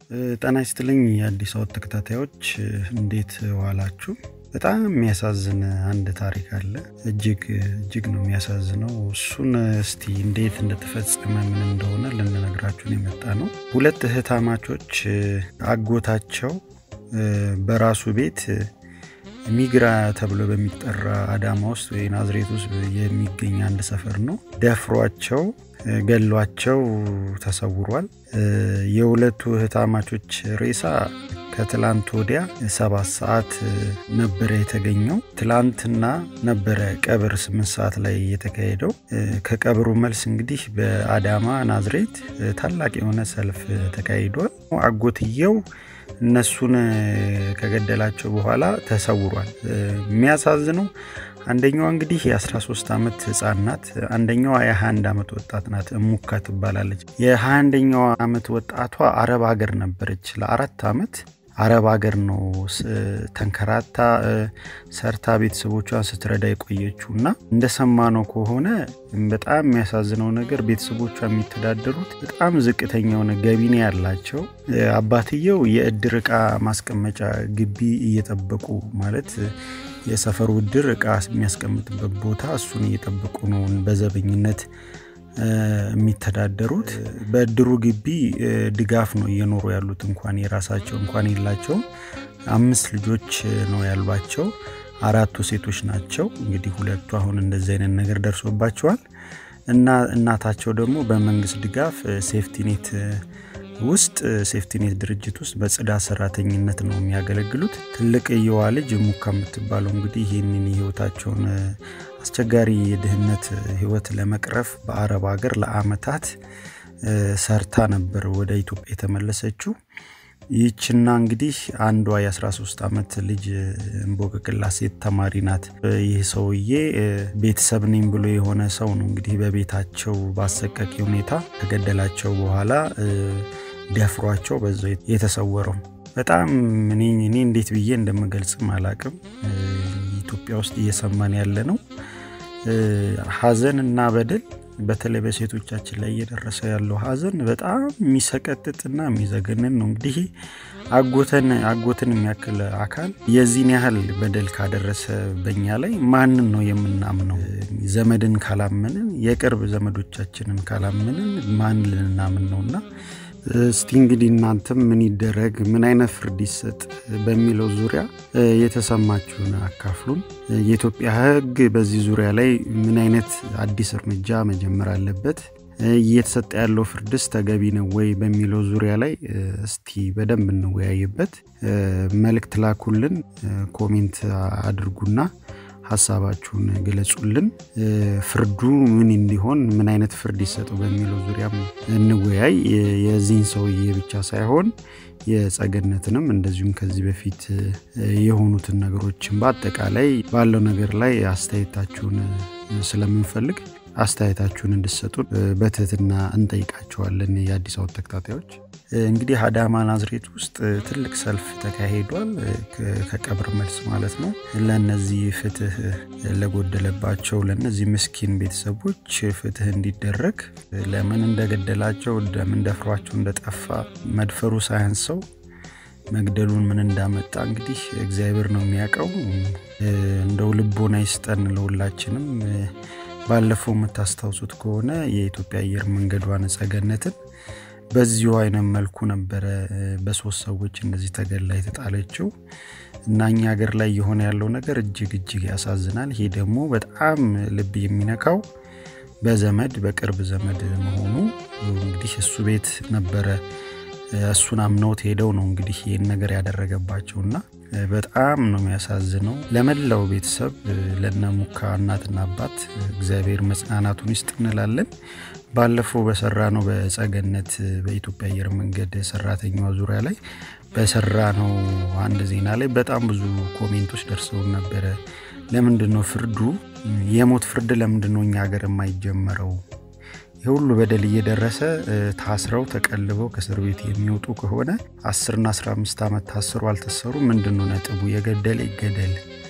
ጤና ይስጥልኝ የአዲስ አወት ተከታታዮች እንዴት ዋላችሁ? በጣም የሚያሳዝን አንድ ታሪክ አለ። እጅግ እጅግ ነው የሚያሳዝነው። እሱን እስቲ እንዴት እንደተፈጸመ ምን እንደሆነ ልንነግራችሁን የመጣ ነው። ሁለት እህታማቾች አጎታቸው በራሱ ቤት ሚግራ ተብሎ በሚጠራ አዳማ ውስጥ ወይ ናዝሬት ውስጥ የሚገኝ አንድ ሰፈር ነው። ደፍሯቸው ገሏቸው ተሰውሯል። የሁለቱ እህታማቾች ሬሳ ከትላንት ወዲያ ሰባት ሰዓት ነበረ የተገኘው። ትላንትና ነበረ ቀብር ስምንት ሰዓት ላይ የተካሄደው። ከቀብሩ መልስ እንግዲህ በአዳማ ናዝሬት ታላቅ የሆነ ሰልፍ ተካሂዷል። አጎትየው እነሱን ከገደላቸው በኋላ ተሰውሯል። የሚያሳዝነው አንደኛዋ እንግዲህ የ13 ዓመት ህፃን ናት። አንደኛዋ የ21 ዓመት ወጣት ናት። እሙካ ትባላለች። የ21ኛዋ ዓመት ወጣቷ አረብ ሀገር ነበረች ለአራት ዓመት አረብ ሀገር ነው ተንከራታ ሰርታ ቤተሰቦቿን ስትረዳ የቆየችው እና እንደሰማነው ከሆነ በጣም የሚያሳዝነው ነገር ቤተሰቦቿ የሚተዳደሩት በጣም ዝቅተኛ የሆነ ገቢ ነው ያላቸው። አባትየው የእድር ዕቃ ማስቀመጫ ግቢ እየጠበቁ ማለት የሰፈሩ እድር ዕቃ የሚያስቀምጥበት ቦታ እሱን እየጠበቁ ነው በዘበኝነት የሚተዳደሩት በእድሩ ግቢ ድጋፍ ነው እየኖሩ ያሉት። እንኳን የራሳቸው እንኳን የላቸውም። አምስት ልጆች ነው ያሏቸው። አራቱ ሴቶች ናቸው። እንግዲህ ሁለቱ አሁን እንደዚህ አይነት ነገር ደርሶባቸዋል እና እናታቸው ደግሞ በመንግስት ድጋፍ ሴፍቲኔት ውስጥ ሴፍቲኔት ድርጅት ውስጥ በጽዳት ሰራተኝነት ነው የሚያገለግሉት። ትልቅየዋ ልጅ ሙካ የምትባለው እንግዲህ ይህንን የህይወታቸውን አስቸጋሪ የድህነት ህይወት ለመቅረፍ በአረብ ሀገር ለአመታት ሰርታ ነበር ወደ ኢትዮጵያ የተመለሰችው። ይህችና እንግዲህ አንዷ የ13 ዓመት ልጅ እንቦቅቅላ ሴት ተማሪ ናት። ይህ ሰውዬ ቤተሰብ ነኝ ብሎ የሆነ ሰው ነው እንግዲህ በቤታቸው በአሰቃቂ ሁኔታ ከገደላቸው በኋላ ደፍሯቸው በዛው የተሰወረው። በጣም እኔ እንዴት ብዬ እንደምገልጽም አላቅም። ኢትዮጵያ ውስጥ እየሰማን ያለ ነው ሀዘን እና በደል በተለይ በሴቶቻችን ላይ እየደረሰ ያለው ሀዘን በጣም የሚሰቀጥጥና የሚዘገንን ነው። እንግዲህ አጎተን አጎትን የሚያክል አካል የዚህን ያህል በደል ካደረሰ በኛ ላይ ማንን ነው የምናምነው? ዘመድን ካላመንን የቅርብ ዘመዶቻችንን ካላመንን ማን ልናምን ነውና እስቲ እንግዲህ እናንተም ምን ይደረግ፣ ምን አይነት ፍርድ ይሰጥ በሚለው ዙሪያ የተሰማችሁን አካፍሉን። የኢትዮጵያ ሕግ በዚህ ዙሪያ ላይ ምን አይነት አዲስ እርምጃ መጀመር አለበት፣ እየተሰጠ ያለው ፍርድስ ተገቢ ነው ወይ በሚለው ዙሪያ ላይ እስቲ በደንብ እንወያይበት። መልእክት ላኩልን፣ ኮሜንት አድርጉና ሀሳባችሁን ግለጹልን። ፍርዱ ምን እንዲሆን ምን አይነት ፍርድ ይሰጠው በሚለው ዙሪያም እንወያይ። የዚህን ሰውዬ ብቻ ሳይሆን የጸገነትንም እንደዚሁም ከዚህ በፊት የሆኑትን ነገሮችን በአጠቃላይ ባለው ነገር ላይ አስተያየታችሁን ስለምንፈልግ አስተያየታችሁን እንድሰጡን በትህትና እንጠይቃቸዋለን። የአዲስ አበባ ተከታታዮች እንግዲህ አዳማ ናዝሬት ውስጥ ትልቅ ሰልፍ ተካሂዷል። ከቀብር መልስ ማለት ነው። ለእነዚህ ፍትህ ለጎደለባቸው ለእነዚህ ምስኪን ቤተሰቦች ፍትህ እንዲደረግ ለምን እንደገደላቸው ለምን ደፍሯቸው እንደጠፋ መድፈሩ ሳያንሰው መግደሉን ምን እንዳመጣ እንግዲህ እግዚአብሔር ነው የሚያውቀው። እንደው ልቦና ይስጠን ለሁላችንም። ባለፈው የምታስታውሱት ከሆነ የኢትዮጵያ አየር መንገዷን ጸገነትን በዚሁ አይነት መልኩ ነበረ በሶስት ሰዎች እንደዚህ ተገላ የተጣለችው እና እኛ ሀገር ላይ የሆነ ያለው ነገር እጅግ እጅግ ያሳዝናል። ይሄ ደግሞ በጣም ልብ የሚነካው በዘመድ በቅርብ ዘመድ መሆኑ እንግዲህ እሱ ቤት ነበረ እሱን አምነውት ሄደው ነው እንግዲህ ይህን ነገር ያደረገባቸውና በጣም ነው የሚያሳዝነው። ለመላው ቤተሰብ ለነ ሙካ እናትና አባት እግዚአብሔር መጽናናቱን ይስጥ እንላለን። ባለፈው በሰራ ነው በጸገነት በኢትዮጵያ አየር መንገድ ሰራተኛዋ ዙሪያ ላይ በሰራ ነው አንድ ዜና ላይ በጣም ብዙ ኮሜንቶች ደርሰውን ነበረ። ለምንድን ነው ፍርዱ የሞት ፍርድ ለምንድን ነው እኛ ሀገር የማይጀመረው? የሁሉ በደል እየደረሰ ታስረው ተቀልበው ከእስር ቤት የሚወጡ ከሆነ አስርና አስራ አምስት ዓመት ታስሩ አልተሰሩ ምንድን ነው ነጥቡ? የገደለ ይገደል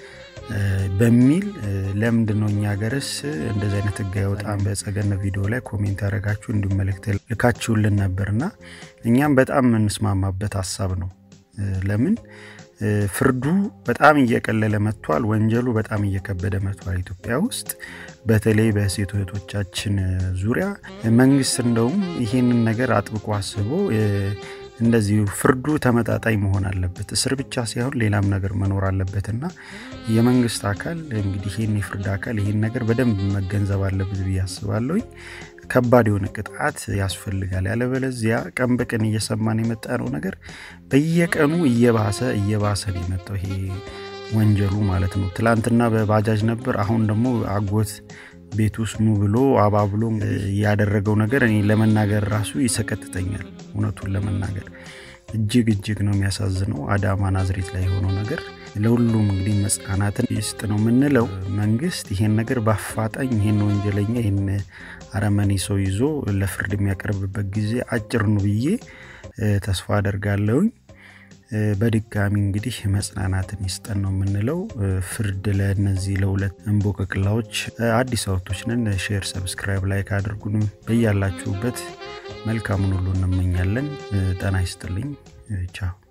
በሚል ለምንድን ነው እኛ ሀገርስ እንደዚህ አይነት ህግ አይወጣም? በጸገነ ቪዲዮ ላይ ኮሜንት ያደረጋችሁ እንዲሁም መልእክት ልካችሁልን ነበርና እኛም በጣም የምንስማማበት ሀሳብ ነው። ለምን ፍርዱ በጣም እየቀለለ መጥቷል። ወንጀሉ በጣም እየከበደ መጥቷል። ኢትዮጵያ ውስጥ በተለይ በሴት እህቶቻችን ዙሪያ መንግስት እንደውም ይህንን ነገር አጥብቆ አስቦ እንደዚሁ ፍርዱ ተመጣጣኝ መሆን አለበት። እስር ብቻ ሳይሆን ሌላም ነገር መኖር አለበትና የመንግስት አካል እንግዲህ ይህን የፍርድ አካል ይህን ነገር በደንብ መገንዘብ አለበት ብዬ አስባለሁኝ። ከባድ የሆነ ቅጣት ያስፈልጋል። ያለበለዚያ ቀን በቀን እየሰማን የመጣ ነው ነገር በየቀኑ እየባሰ እየባሰ ነው የመጣው ይሄ ወንጀሉ ማለት ነው። ትላንትና በባጃጅ ነበር፣ አሁን ደግሞ አጎት ቤት ውስጥ ኑ ብሎ አባብሎ ያደረገው ነገር እኔ ለመናገር ራሱ ይሰቀጥጠኛል። እውነቱን ለመናገር እጅግ እጅግ ነው የሚያሳዝነው። አዳማ ናዝሬት ላይ የሆነው ነገር ለሁሉም እንግዲህ መጽናናትን ይስጥ ነው የምንለው። መንግስት ይሄን ነገር በአፋጣኝ ይሄን ወንጀለኛ ይህን አረመኔ ሰው ይዞ ለፍርድ የሚያቀርብበት ጊዜ አጭር ነው ብዬ ተስፋ አደርጋለሁኝ። በድጋሚ እንግዲህ መጽናናትን ይስጠን ነው የምንለው። ፍርድ ለእነዚህ ለሁለት እንቦቅቅላዎች አዲስ አውቶች ነን። ሼር፣ ሰብስክራይብ፣ ላይክ አድርጉን። በያላችሁበት መልካሙን ሁሉ እንመኛለን። ጤና ይስጥልኝ። ቻው